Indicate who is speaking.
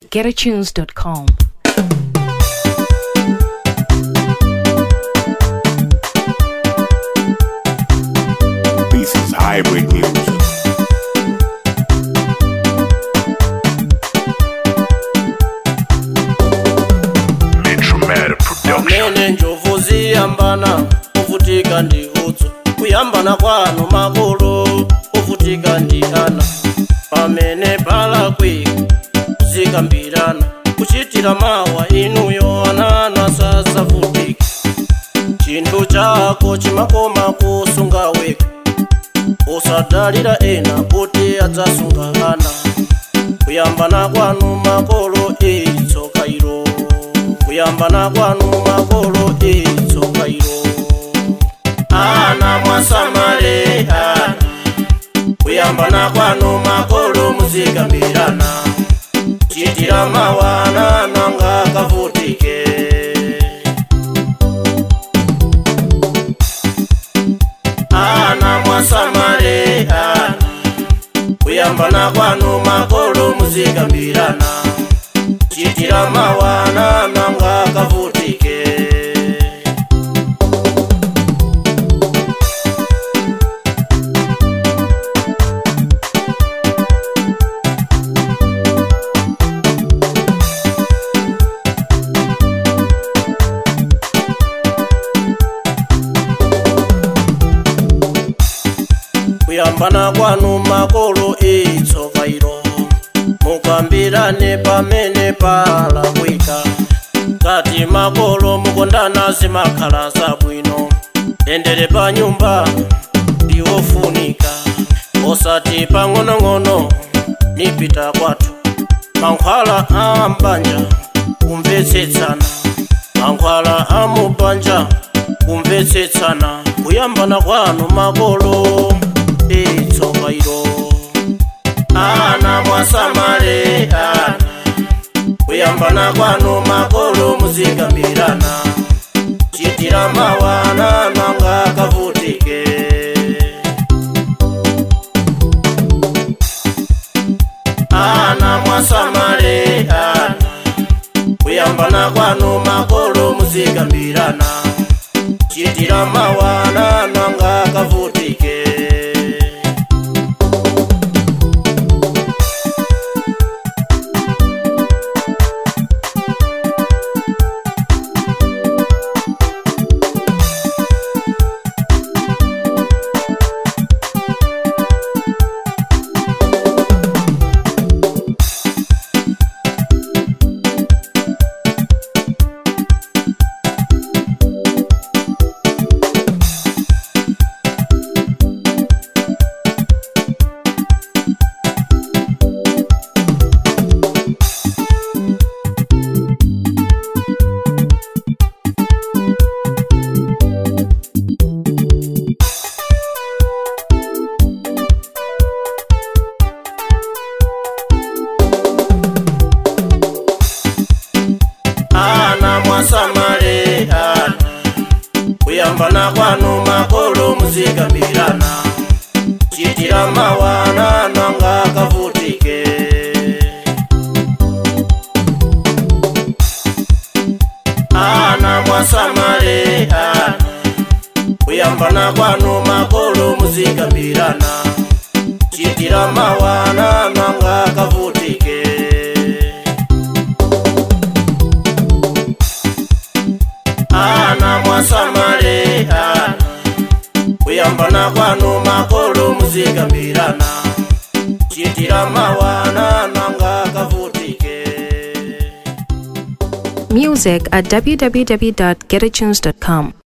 Speaker 1: getatunes.com.
Speaker 2: This is hybrid music. Metromatic production.
Speaker 3: amene njovu ziyambana kuvutika ndi udzu kuyambana kwanu makolo kuvutika ndi ana pamene palakwika zikambirana kuchitira mawa inuyo anana sasavutika chinthu chako chimakoma kusunga weka usadalira ena kuti adzasunga ana kuyambana kwanu makolo itsoka ilo kuyambana kwanu makolo itsoka ilo ana mwasamale ana kuyambana kwanu makolo muzikambirana chitira mawana nanga kavutike ana mwasamale ana kuyambana kwanu makolo muzikambirana chitira mawana nanga kavutike kuyambana kwanu makolo itsoka ilo mukambirane pamene palakwika kati makolo mukondana zimakhala zabwino tendere pa nyumba ndiwofunika osati pang'onong'ono nipita kwathu mankhwala a mbanja kumvetsetsana mankhwala a mubanja kumvetsetsana kuyambana kwanu makolo itsoka ilo ana mwasamale ana kuyambana kwanu makolo muzikambirana chitira mawana nanga kavutike ana mwasamale ana kuyambana kwanu makolo muzikambirana chitira mawana nanga kavutike ana mwasamale ana kuyambana kwanu makolo muzikambirana chitira mawana nanga kavutike ana mwasamale ana kuyambana kwanu makolo muzikambirana chitira mawana nanga kavutike ana mwasamale ana kuyambana kwanu makolo muzikambirana chitira mawana nanga kavutike
Speaker 1: Music at www.getatunes.com.